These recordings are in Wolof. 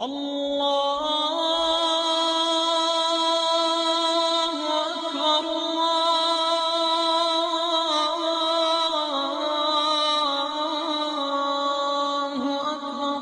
الله أكبر الله أكبر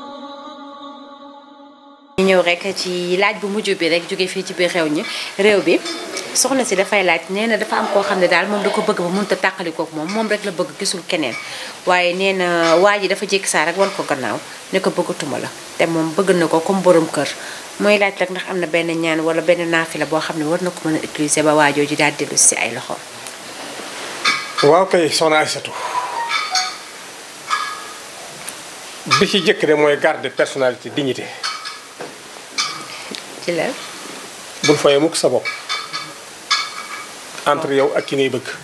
ñu ñëw rek ci laaj bu mujj bi rek jóge fii ci biir réew ñi réew bi soxna si dafay laaj nee na dafa am koo xam ne daal moom da ko bëgg ba mënut a tàqalikook moom moom rek la bëgg gisul keneen waaye nee na waa ji dafa jékki saa rek wan ko gannaaw ne ko bëggatuma la te moom bëgg na ko comme borom kër mooy laaj rek ndax am na benn ñaan wala benn naafila boo xam ne war na ko mën a utiliser ba waajoo ji daal dellu si ay loxo waaw kay soxna Aïssatou bi ci jëkk de mooy garde personnalité dignité ci la bul foyee mukk sa bopp entre yow ak ki ngay bëgg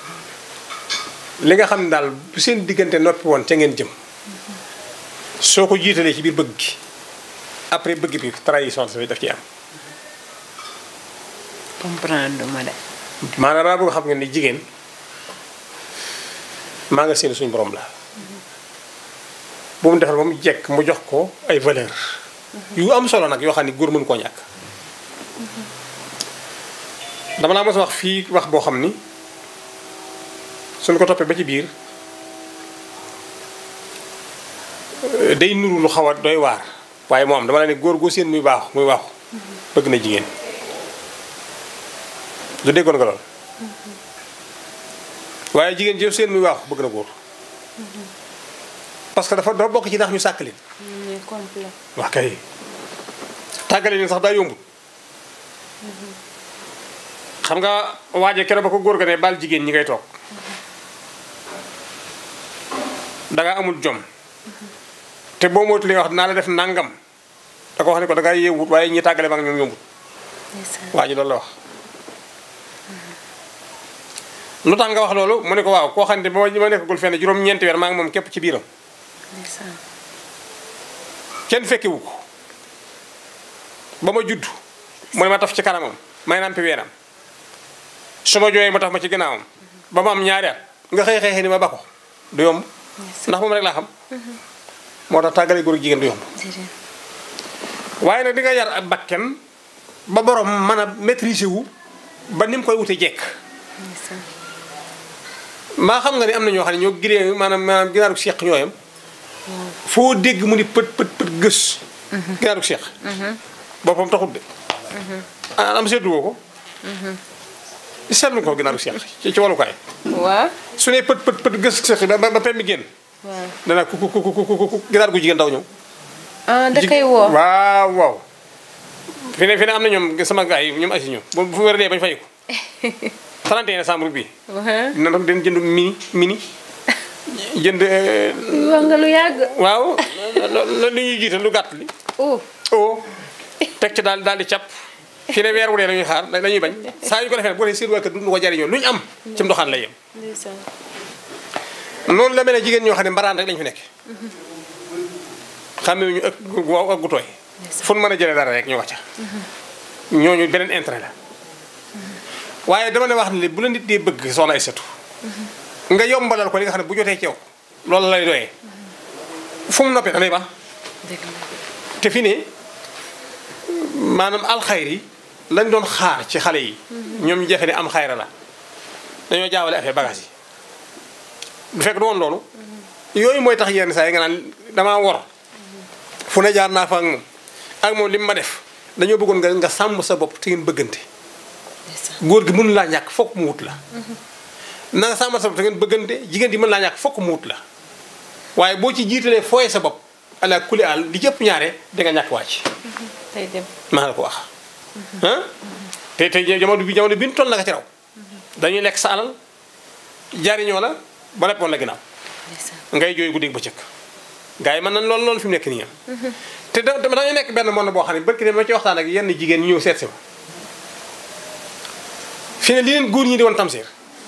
li nga xam ne daal bu seen diggante noppi woon ca ngeen jëm soo ko jiitalee ci biir bëgg gi après bëgg bi trahison daf ci am comprendre ma de maanaam daa bëgg xam nga ni jigéen maa nga seen suñu borom la bu mu defal ba mu jekk mu jox ko ay valeur yu am solo nag yoo xam ne góor mën koo ñàkk dama laa mos a wax fii wax boo xam ni suñ ko toppee ba ci biir euh, day nuru lu xaw a doy waar waaye moo am dama la ne góor goo seen muy baaxu muy waaxu bëgg na jigéen du déggoon nga lool waaye jigéen jëf seen muy waaxu bëgg na góor parce que dafa dafa bokk ci ndax ñu sàkk leen complet wax kay tàggale leen sax daa yombul xam nga waaje keroog ba ko góor ga ne baal jigéen ñi ngay toog danga amul jom te boo moytulee wax dinaa la def nangam da ko wax ne ko dangay yeewut waaye ñi tàggale ma ak ñoom yombut waa ji loolu la wax lu tax nga wax loolu mu ne ko waaw koo xam ne ba ma nekkagul fenn juróom-ñeenti weer maa ngi moom képp ci biiram kenn fekkewu ko ba ma judd mu ne ma taf ci kanamam may nampi weeram su ma jooyee ma taf ma ci gannaawam ba ma am ñaari at nga xëy xëy xëy ni ma ba ko du yomb ndax moom rek laa xam moo tax tàggale góor ak jigéen du yomb waaye nag di nga yar ak bakken ba borom mën a maîtriser wu ba ni mu koy wute jekk maa xam nga ni am na ñoo xam ne ñoo giree maanaam maanaam ginaaru seeq ñooyam foo dégg mu ni pët pët pët gës ginaaru seeq boppam taxut de ah am seetlu woo ko seetlu ko ginaaru seeq ci ci walukaay waaw su ne pët pët pët gës seeq ba ba pem bi génn waaw dana ku ku ku ku ku ku ginaar gu jigéen daw ñëw ah da koy woo waaw waaw fi ne fi ne am na ñoom sama gars yi ñoom asi ñoom bu fu wér dee bañ fay ko 31 décembre bi wax dina doon den jënd mini mini jënd euh, nga lu yàgg waaw loolu li ñuy jiital lu gàtt li oh o teg ci daal daal di cap fi ne weer wu dee la ñuy xaar la ñuy bañ saa yu ko defee bu dee seen waa kër duñu ko jariñoo lu ñu am ci ndoxaan lay yem ndeysaan noonu la mel ne jigéen ñoo xam ne mbaraan rek lañu fi nekk xamee ñu ëpp gu waaw ak gu tooy fu nu mën a jëlee dara rek ñu wax ca ñooñu beneen intérêt la waaye dama ne wax ne bu la nit dee bëgg soxna ay sëtu nga yombalal ko li nga xam ne bu jotee ci yow loolu lay doyee fu mu noppee da lay baax dëgg la te fi ne maanaam alxayri lañ doon xaar ci xale yi ñoom ñu jafe ne am xayra la dañoo jaawale affaire bagage yi bu fekk du woon loolu yooyu mooy tax yenn saa yi nga naan damaa wor fu ne jaar naa fa ak moom ak moom li mu ma def dañoo bëggoon nga nga sàmm sa bopp te ngeen bëggante ndeysaan góor gi mën laa ñàkk fokk mu wut la na nga sàmmal sa bopp te ngeen bëggante jigéen ji mën laa ñàkk fokk mu wut la waaye boo ci jiitalee fooye sa bopp ala kuli àll li jëpp ñaare da nga ñàkk wàcc tey dem maa la ko wax ah te te jamono bi jamono bi ñu toll naka ci raw dañuy lekk sa alal jariñoo la ba lépp woon la ginnaaw ndeysaan ngay jooy guddi ba cëkk gars yi mën nañ loolu loolu fi mu nekk nii am te da dañuy nekk benn monde boo xam ne barki de ma ci waxtaan ak yenn jigéen ñu ñëw seet si ma fi ne li leen góor ñi di woon tamsiir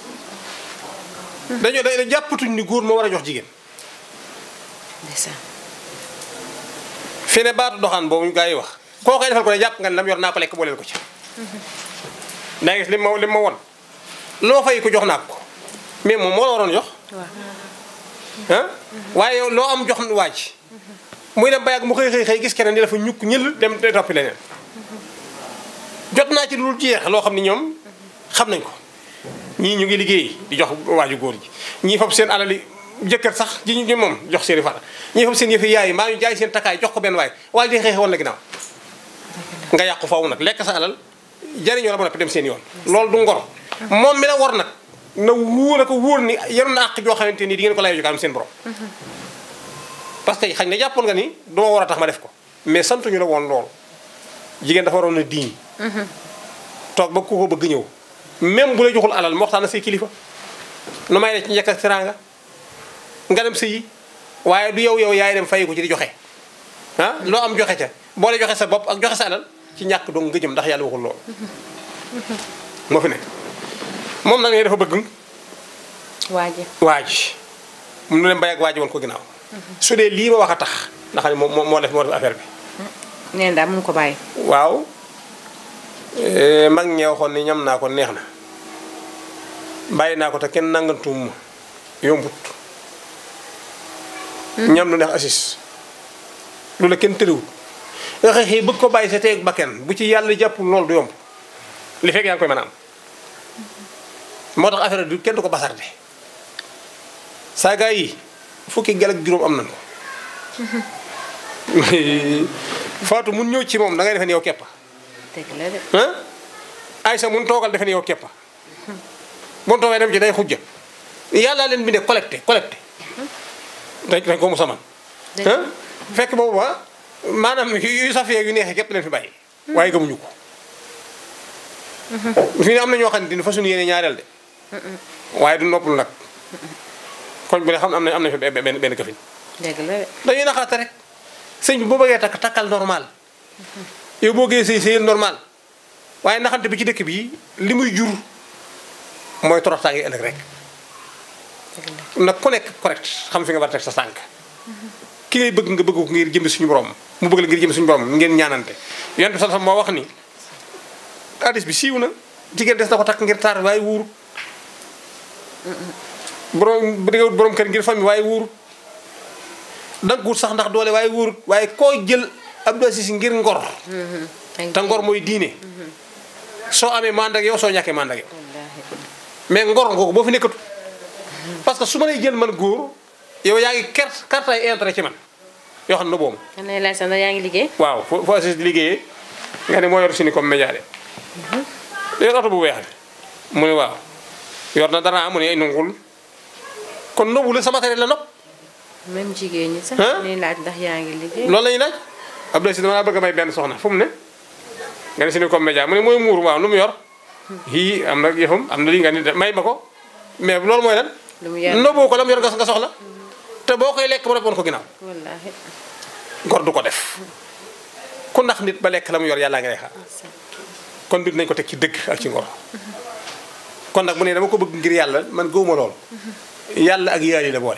dañoo da jàppatuñ ni góor moo war a jox jigéen ndeysaan fi ne baatu doxaan boobu gars yi wax koo koy defal ko ne jàpp nga ne lam yor naa ko lekk booleel ko ci daa gis li ma li ma won loo fay ko jox naa ko mais moom moo la waroon jox waaw ah waaye yow loo am jox waaj muy dem ba yàgg mu xëy xëy xëy gis keneen di dafa ñukk ñël dem de toppi leneen jot naa ci lu jeex loo xam ni ñoom xam nañ ko ñii ñu ngi liggéey di jox waaju góor ji ñii fab seen alali jëkkër sax ji ñu moom jox seen i fara ñii fab seen yëfi yaay yi maa ñu jaay seen takkaay jox ko benn waay waaye di xeexe woon la ginnaaw nga yàqu faaw nag lekk sa alal jariñoo la ba noppi dem seen yoon loolu du ngor moom mi la war nag na wóor na ko wóor ni yenoon na àq joo xamante nii di ngeen ko layoo ju kanam seen borom parce que xañ na jàppoon nga ni duma war a tax ma def ko mais santuñu la woon loolu jigéen dafa waroon a diiñ toog ba ku ko bëgg ñëw même bu la joxul alal mu waxtaan ak say kilifa nu may ne ci njëkk ak teraanga nga dem sëyi waaye du yow yow yaay dem fay ko ci di joxe ah loo am joxe ca boole joxe sa bopp ak joxe sa alal ci ñàkk dong nga jëm ndax yàlla waxul loolu moo fi nekk moom nag ne dafa bëgg waaji waaj mu dem bay ak waaji woon ko ginnaaw su dee lii ma wax a tax ndax ne moo moo def moo def affaire bi neen daal mënu ko bàyyi waaw mag ñee waxoon ni ñam naa ko neex na bàyyi naa ko te kenn nangantuum ma yombut ñam lu neex assis lu la kenn tëriwut nga xëy xëy bëgg ko bàyyi sa teeg bakken bu ci yàlla jàppul loolu du yomb li fekk yaa ngi koy mën a am moo tax affaire du kenn du ko basarde saa gaa yi fukki gel ak juróom am nañ ko Faatu mun ñëw ci moom da ngay defe ni yow keppa dëgg la de ah Aysa mun toogal defe ni yow keppa mun toogee dem ci day xujja yàlla leen bindee collecté collecté dañ dañ ko mu saman dëgg ah fekk boobu ba maanaam yu safee yu neexee képp leen fi bàyyi waaye gëmuñu ko fi ne am na ñoo xam ne dina fa suñu yéene ñaareel de waaye du noppalu nag koñ bu ne xam ne am na am na fi benn benn benn këfin dëgg la de dañuy naxaate rek sëñ bi boo bëggee takk takkal normal yow boo gee sëy sëyal normal waaye naxante bi ci dëkk bi li muy jur mooy toroxtaange ëllëg rek nag ku nekk correct xam fi nga war a teg sa tànk ki ngay bëgg nga bëgg ko ngir jëmbi suñu borom mu bëgg la ngir jëmbi suñu borom ngeen ñaanante yonent bi sax moo wax ni hadis bi siiw na jigéen des na ko takk ngir taar waaye wuuru borom bu dee wut borom kër ngir famille waaye wuuru danga wut sax ndax doole waaye wóorut waaye koo jël Abdou Aziz ngir ngor te ngor mooy diine soo amee mànd ak yow soo ñàkkee mànd ak yow mais ngor ngoogu boo fi nekkatu parce que su ma lay jël man góor yow yaa ngi kert carte ay intérêt ci man yoo xam ne boobu man lay laaj sax ndax yaa ngi liggéey waaw foo foo Aziz di liggéeyee nga ne moo yor si ni comme média de yor oto bu weex bi mu ne waaw yor na dara mu ne ay nangul kon nëbbu la sama matériel la nopp même jigéen ñi sax Hein? ñuy laaj ndax yaa ngi liggéey loolu la ñuy laaj Abdou Aziz dama laa bëgg a may benn soxna fu mu ne nga ne si ni comme média mu ne mooy muur waaw lu mu yor yii am na yëfam am na lii nga ni de may ma ko mais loolu mooy lan lu mu yor noboo ko la mu yor nga nga soxla te boo koy lekk ba noppi woon ko ginnaaw wallaahi gor du ko def ku ndax nit ba lekk la mu yor yàllaa ngi lay xaar kon mbir nañ ko teg ci dëgg ak ci ngor kon nag mu ne dama ko bëgg ngir yàlla man gëwuma lool yàlla ak yaali la boole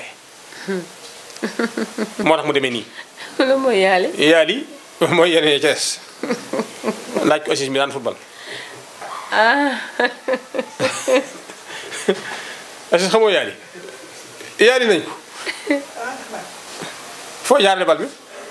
moo tax mu demee nii lu mooy yàlla yaali mooy yeneen ca des laaj ko Aziz mi daan football ah Aziz xamoo yaali yaali nañ ko foo jaarale bal bi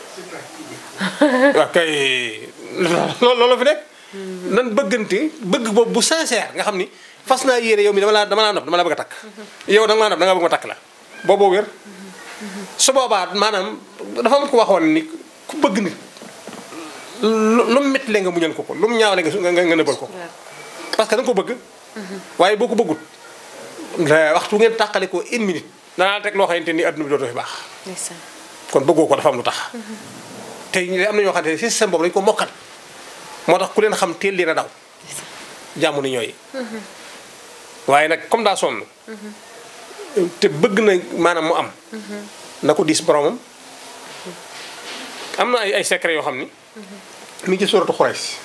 waaw kay loolu loolu fi nekk nan bëggante bëgg boobu bu sincère nga xam ni fas naa yéene yow mi dama laa dama laa nopp dama la bëgg a takk yow da nga maa nopp da nga bëgg ma takk la booboo wér su boobaa maanaam dafa am ko waxoon ni ku bëgg nit lu lu mu métti nga muñal ko ko lu mu ñaawale nga su- nga nga nëbbal ko ko parce que da nga ko bëgg waaye boo ko bëggut la waxtu ngeen tàqale ko une minute danaa la teg loo xamante ni adduna bi dootoo fi baax ndeysaan kon bëggoo ko dafa am lu tax te ñu am na ñoo xamante ne système boobu dañu ko mokkal moo tax ku leen xam teel leen a daw jàmm ni ñooy waaye nag comme daa sonn te bëgg na maanaam mu am na ko diis boromam am na ay ay secret yoo xam ni mi ngi ci suratu Xurays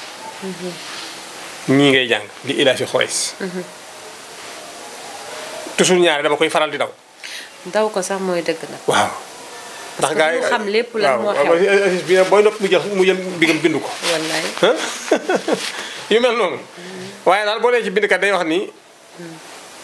ñii ngay jàng di ilaafi Xurays toujours ñaare dama koy faral di daw daw ko sax mooy dëgg nag waaw ndax que gaa yi du xam lépp lan moo xew. waaw Aziz bi ne booy nopp mu jël mu jël bigam bindu ko wallaay ah yu mel noonu waaye daal boo dee ci bindkat day wax ni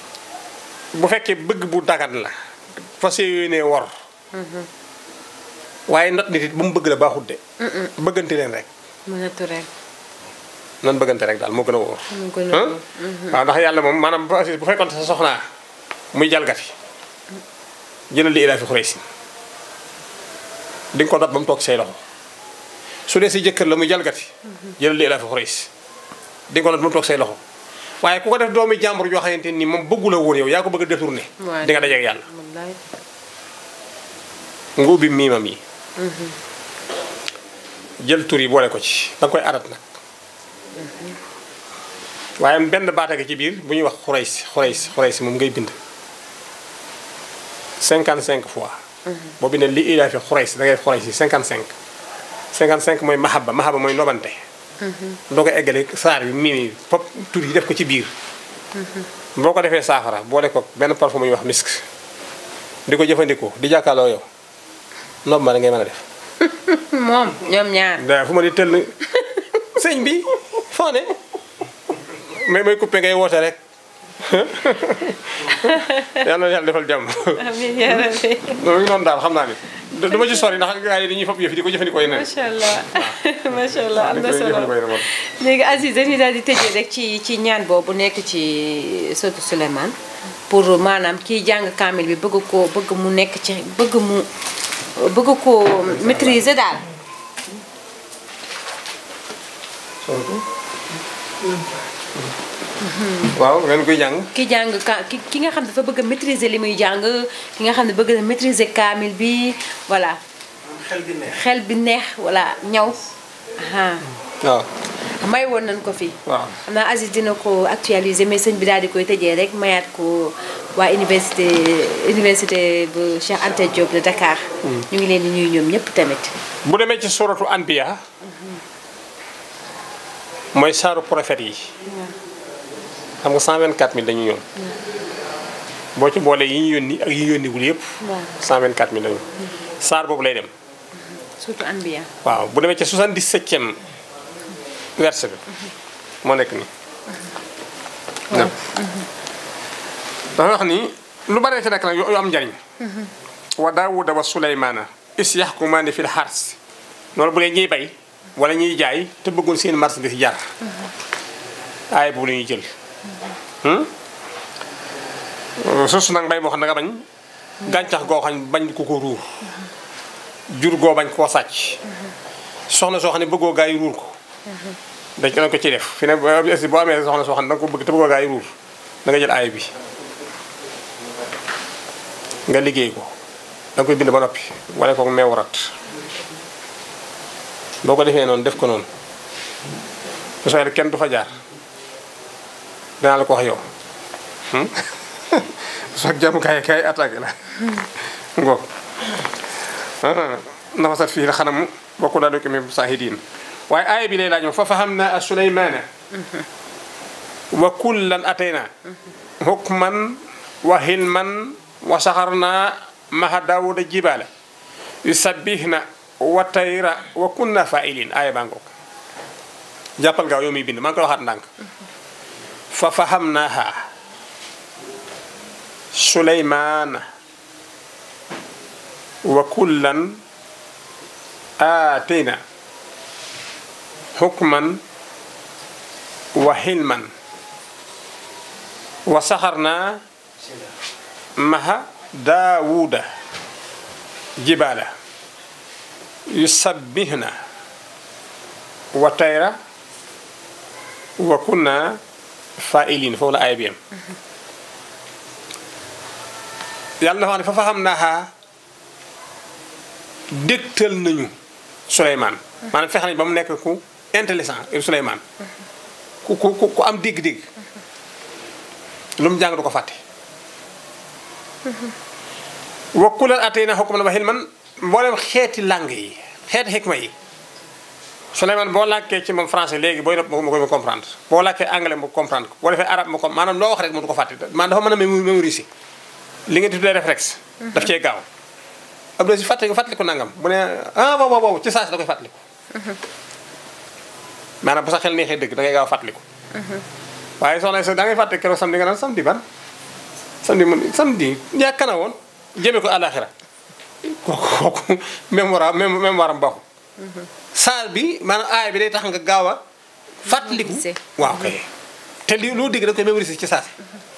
bu fekkee bëgg bu dagan la fas yéenee wor waaye not nit it bu mu bëgg la baaxut de bëggante leen rek mu naturel nan bëggante rek daal moo gën a wóor mu gën a ah wóor. waaw ndax yàlla moom maanaam bu bu fekkoon sa soxnaa muy jalgati jëlal li ilaa fi xuraysi di nga ko dot ba mu toog say loxo su dee si jëkkër la muy jalgati jëlal li ilaa fi xuraysi di nga ko dot ba mu toog say loxo waaye ku ko def doomi jàmbur yoo xamante ni moom bëggu la woon yow yaa ko bëgg a détourné waaw di nga dajeeg yàlla wallaay nga ubbi miimam yi jël tur yi boole ko ci da nga koy arat nag waaye benn baata gi ci biir bu ñuy wax xurays xurays xurays moom ngay bind 55 fois boo bindee li ilaa fi xurays da ngay xurays yi 55 55 mooy mahaba mahaba mooy nobante doo ko eggale saar bi miim yi fop tur yi def ko ci biir boo ko defee saafara boole ko benn parfum bu ñuy wax misk di ko jëfandikoo di jàkkaarloo yow nob ma da ngay mën a def moom ñoom ñaar da fu ma di tëll sëñ bi foo ne mais may coupé ngay woote rek yàlla na yàlla defal jàmm amiin yaa rabbi loolu ngi noonu daal xam naa ni du du ma ci sori ndax gars yi dañuy fab yëf yi di ko jëfandikoo yeneen macha allah macha allah am na dañ koy solo jëfandikoo yeneen moom. léegi Aziz dañuy daal di tëjee rek ci ci ñaan boobu nekk ci sotu Souleymane pour maanaam kiy jàng kaamil bi bëgg koo bëgg mu nekk ci bëgg mu bëgg koo maîtriser daal waaw ngeen koy jàng ki jàng ka ki ki nga xam ne dafa bëgg a maîtriser li muy jàng ki nga xam ne bëgg na maîtriser kaamil bi voilà xel bi neex xel bi neex voilà ñaw aha waaw may woon nañ ko fi waaw xam naa Aziz dina ko actualiser mais sëñ bi daal di koy tëjee rek mayaat ko waa université université bu Cheikh Anta Diop de Dakar. ñu ngi leen di ñuy ñoom ñëpp tamit. bu demee ci suratu anbiya mooy saaru prophète yi xam nga 124000 dañu ñoon boo ci boole yi ñu yónni ak yi ñu yónniwul yëpp waaw 124000 dañu saar boobu lay dem surtout Anbiya. waaw bu demee ci 77e verset bi moo nekk nii waaw dafa wax ni lu baree ci nekk nag yu yu am njariñ wa daawuda wa suleymaana is yaxkumaani fil xars loolu bu dee ñuy bay wala ñuy jaay te bëggoon seen marchandise jar aay boobu la ñuy jël suuf nag mbay moo xam ne nga bañ gàncax goo xam ne bañ ku ko ruur jur goo bañ koo sàcc soxna soo xam ne bëggoo gaa yi ruur ko dañ ko ko ci def fi ne boo boo amee soxna soo xam ne da nga ko bëgg te bëggoo gaa yi ruur da nga jël aay bi nga liggéey ko da nga koy bind ba noppi wala ko meew rat boo ko defee noonu def ko noonu bu soobee kenn du fa jaar danaa la ko wax yow soo jàmm kaay kaay attaqué la ngoog nafasat fii la xanam bokku daa doki mi saahidiin waaye aaya bi lay laaj moom fa fahamna a suleymaana wa kullan atayna hukman wa hilman wa saxarna maha daawuda jibaala yusabbihna wa tayra wa kunna fa'ilin aaya baa ngoog jàppal gaaw yow miy bind maa ngi koy waxaat ndànk fa fahamnaha suleymaana wa kullan aatayna hukman wa hilman wa saxarna maha daawuda jibaala yusabbihna wa tayra wa kunna fa'ilin foofu la aaya bi yam yàlla dafa wax ne fa faxam naaxaa dégtal nañu Souleymane maanaam fexe nañ ba mu nekk ku intelligent Souleymane ku ku ku am dégg-dégg lu mu jàng du ko fàtte wa kullan atayna hukman wa hilman mboolem xeeti langue yi xeeti xikma yi Souleymane boo làkkee ci moom français léegi booy nopp mu koy mu comprendre boo làkkee anglais mu comprendre ko boo defee arabe mu ko maanaam loo wax rek mu du ko fàtte maanaam dafa mën a mémoriser li nga tuddee réflexe daf cee gaaw Abdou si fàtte fàttaliku nangam bu ne ah waaw waaw waaw ci saa si da koy fàttaliku maanaam bu sa xel neexee dëgg da ngay gaaw fàttaliku waaye soxna sa da ngay fàtte keroog samedi nga naan samedi ban samedi man samedi yaakaar na woon jëmee ko àllaaxira kooku kooku mémoire même mémoire am baaxul saar bi maanaam aay bi day tax nga gaaw a fàttaliku Mémoriser. waaw kay te li loo dégg da koy mémoriser ci saasi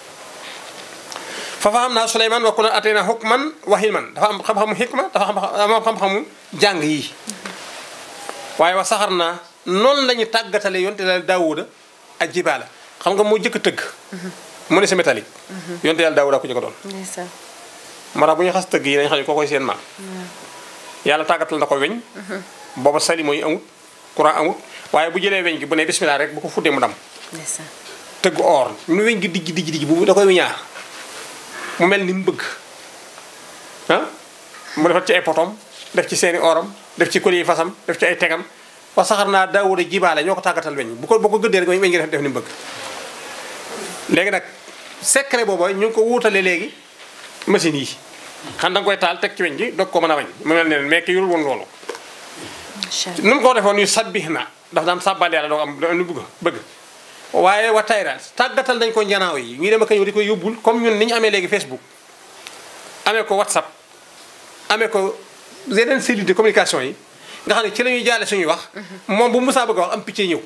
fa fa xam naa Suleymaan wa kunaa ataynaa hukman wa hilman dafa am xam-xamu hikma dafa am am xam-xamu jàng yii waaye wa saxar naa noonu la ñu tàggatale yonte yàlla daawuda ak jibaala xam nga moo jëkk a tëgg mu ne si métallique yonte yàlla daawuda ko jëkk a doon ndeysaan moo tax bu ñu xas tëgg yi dañu xam ne koo koy seen maam yàlla tàggatal na ko weñ booba sali mooy amut courant amut waaye bu jëlee weñ gi bu ne bismillah rek bu ko fuddee mu dam ndeysaan tëgg or nu weñ gi dijj dijj dijj bu da koy wiñaar mu mel ni mu bëgg ah mu defat ci ay potom def ci seeni oram def ci collier fasam def ci ay tegam wa saxar naa daawuda jibaale ñoo ko tàggatal weñ bu ko boo ko gëddee rek weñ weñ gi def def ni mu bëgg léegi nag secret boobu ñu ngi ko wuutale léegi machine yi xam da nga koy taal teg ci weñ gi doog ko mën a wañ mu mel ne mais ki yorul woon loolu macha allah nu mu ko defoon yu sabbih na daf daan sàbbal yàlla doo am lu bëgg bëgg waaye wa tayra tàggatal nañ ko njanaaw yi ñuy dem ak a ñëw di koy yóbbul comme ñun ni ñu amee léegi Facebook amee ko WhatsApp amee ko yeneen cellule de communication yi nga xam ne ci la ñuy jaale suñuy wax moom bu musaa bëgg a wax am picc ñëw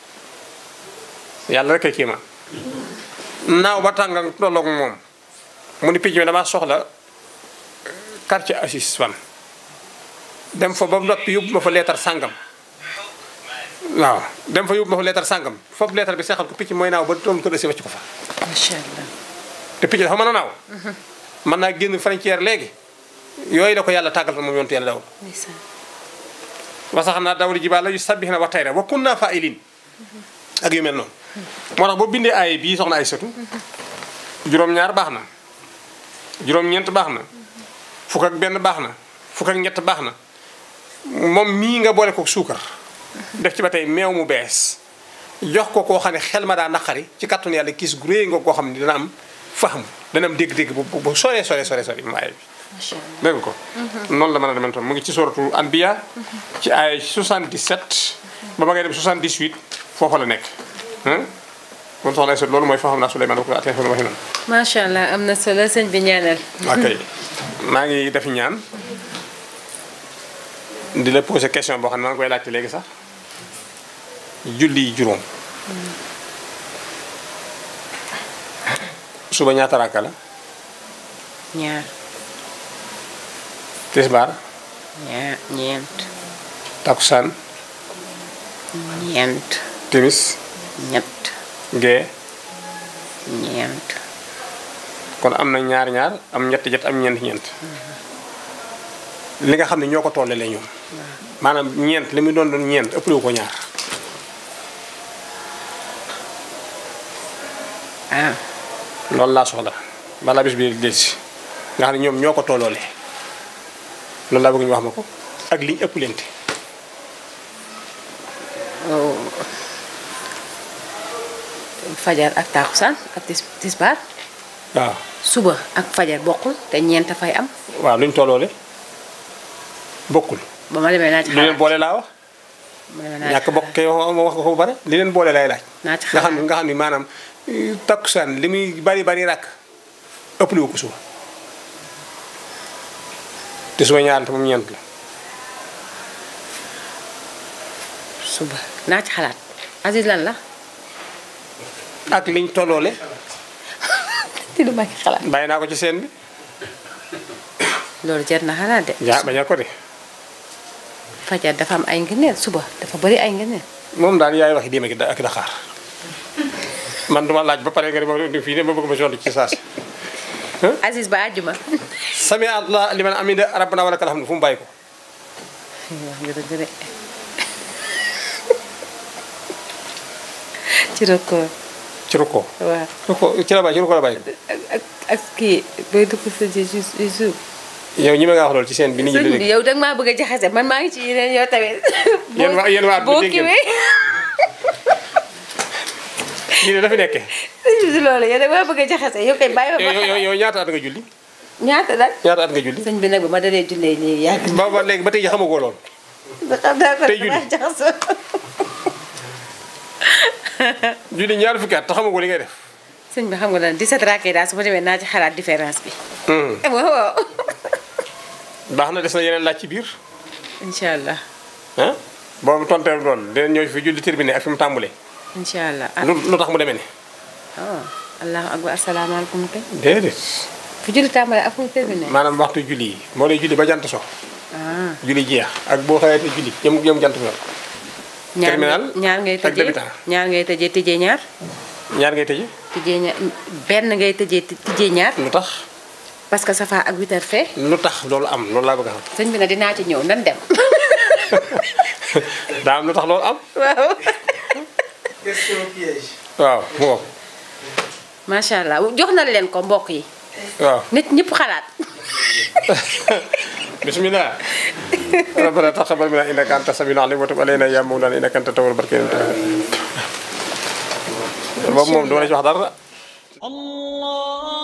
yàlla rek ay kii ma naaw ba tànga tolloog moom mu ni picc mi damaa soxla quartier assis fan dem fa ba noppi yóbbu ma fa leetar sàngam waaw dem fa yóbbu ma fa leetar sàngam foofu leetar bi seexal ko picc mooy naaw ba doom kër si wacc ko fa macha allah te picc dafa mën a naaw mën naa génn frontière léegi yooyu la ko yàlla tàggal moom yontu yàlla dawul ndeysaan wasax naa dawul jibaal la yu sabbih na wa tayra wa kunna fa'ilin ak yu mel noonu moo tax boo bindee ay bii soxna ay sëtu juróom-ñaar baax na juróom-ñeent baax na fukk ak benn baax na fukk ak ñett baax na moom mii nga boole ko suukar def ci ba tey meew mu bees jox ko koo xam ne xel ma daa naqari ci kàttanu yàlla kiis gu réy nga koo xam ne dina am faham dana am dégg-dégg bu bu sore sore sore sore mu aaya bi macha allah dégg nga ko noonu la mën a demee tam mu ngi ci suratul anbiya ci ay 77 ba ba ngay dem 78 foofa la nekk ah kon soxna Aïssatou loolu mooy fa xam naa Souleymane ko atee waxi nan macha allah am na solo sëñ bi ñaanal ok maa ngi def ñaan di la poser question boo xam ne maa ngi koy laajte léegi sax julli yi juróom suba ñaata rakka la ñaar tisbaar ñaar ñeent takusaan ñeent timis ñett gee ñeent kon am na ñaar ñaar am ñett jet am ñeent ñeent li nga xam ne ñoo ko tollale ñoom maanaam ñeent li muy doon doon ñeent ëpp ko ñaar ah loolu laa soxla balaa bis bi del si nga xam ne ñoom ñoo ko tolloole loolu laa bëgg ñu wax ma ko ak liñ ëpp lente oh. fajar ak taakusaan ak tis tisbaar waaw suba ak fajar bokkul te ñeent fay am waaw luñ tolloole bokkul ba ma demee naa ci li leen xalaat boole laa wax ma demee naa ci ñàkk bokk kay wax wax nga ko ba pare li leen boole lay laaj naa ci nga xam ne xalaat nga xam ne maanaam eh, takkusaan li muy bari bari rakk ëpp li ko suba te suba ñaar te moom ñeent la suba naa ci xalaat Aziz lan la ak liñ tolloole ti du ma ci xalaat bàyyi naa ko ci seen bi loolu jar na xalaat de ja baña ko de fajar dafa am ay ngëneel suba dafa bari ay ngëneel moom daal yaay waxi déema ki da- ak daxaar man duma laaj ba pare nga di ma fii ne ma bëgg ma sonn ci saas Aziz ba àjjuma sami allah liman amida rabbana wa lakal hamdu fu mu bàyyi ko wax nga dëgg de ci record ci rukkoo waaw rukkoo ci la bàyyi ci rukkoo la bàyyi ko ak ak ak kii bay dugg sa ji ci ci suuf yow ñi ma nga wax loolu ci seen bi nit ñi di sëñ bi dégg yow danga maa bëgg a jaxase man maa ngi ci yeneen yow tamit Yéen waa- yéen waa boo dégg ngeen. kiwee ñi ne dafa nekke sëñ bi si loolu yow danga maa bëgg a jaxase yow kay bàyyi ma yow ba yow yow ñaata at nga julli ñaata nag ñaata at nga julli sëñ bi nag ba ma dalee jullee léegi yàgg ba ba léegi ba tey ji xamagoo loolu na xam naa ko Tey damaa julli. jaxasoo julli ñaar fukki at te xamagoo li ngay def sëñ bi xam nga lan 17 rakkee daal su ma demee naa ci xalaat différence bi Hmm. waaw waaw baax na des na yeneen laaj ci biir incha allah ah boobu tonteelu doon dinañ ñëw fi julli terminé ak fi mu tàmbalee incha allah ah lu lu tax mu demee ni oh allahu akbar asalaamaaleykum kay déedéet fu julli tàmbale ak fu mu terminé maanaam waxtu julli yi moo lay julli ba jant so ah julli jeex ak boo xëyee te julli jëm jëm jant so ñaar terminal ñaar ngay ak tëjee débutant. ñaar ngay tëjee tijjee ñaar ñaar ngay tëje tijjee ñaar benn ngay tëjee tijjee ñaar lu tax parce que safa ak witar fee lu tax loolu am loolu laa bëgg a xam sëñ bi na dinaa ci ñëw nan dem daa am lu tax loolu am waaw question piège. waaw moo macha allah jox na leen ko mbokk yi waaw nit ñëpp xalaat bismillah rabbana taqabbal minna innaka anta samiul alim wa tub alayna ya mawlana innaka anta tawwabur rahim boobu moom duma la ci wax dara الله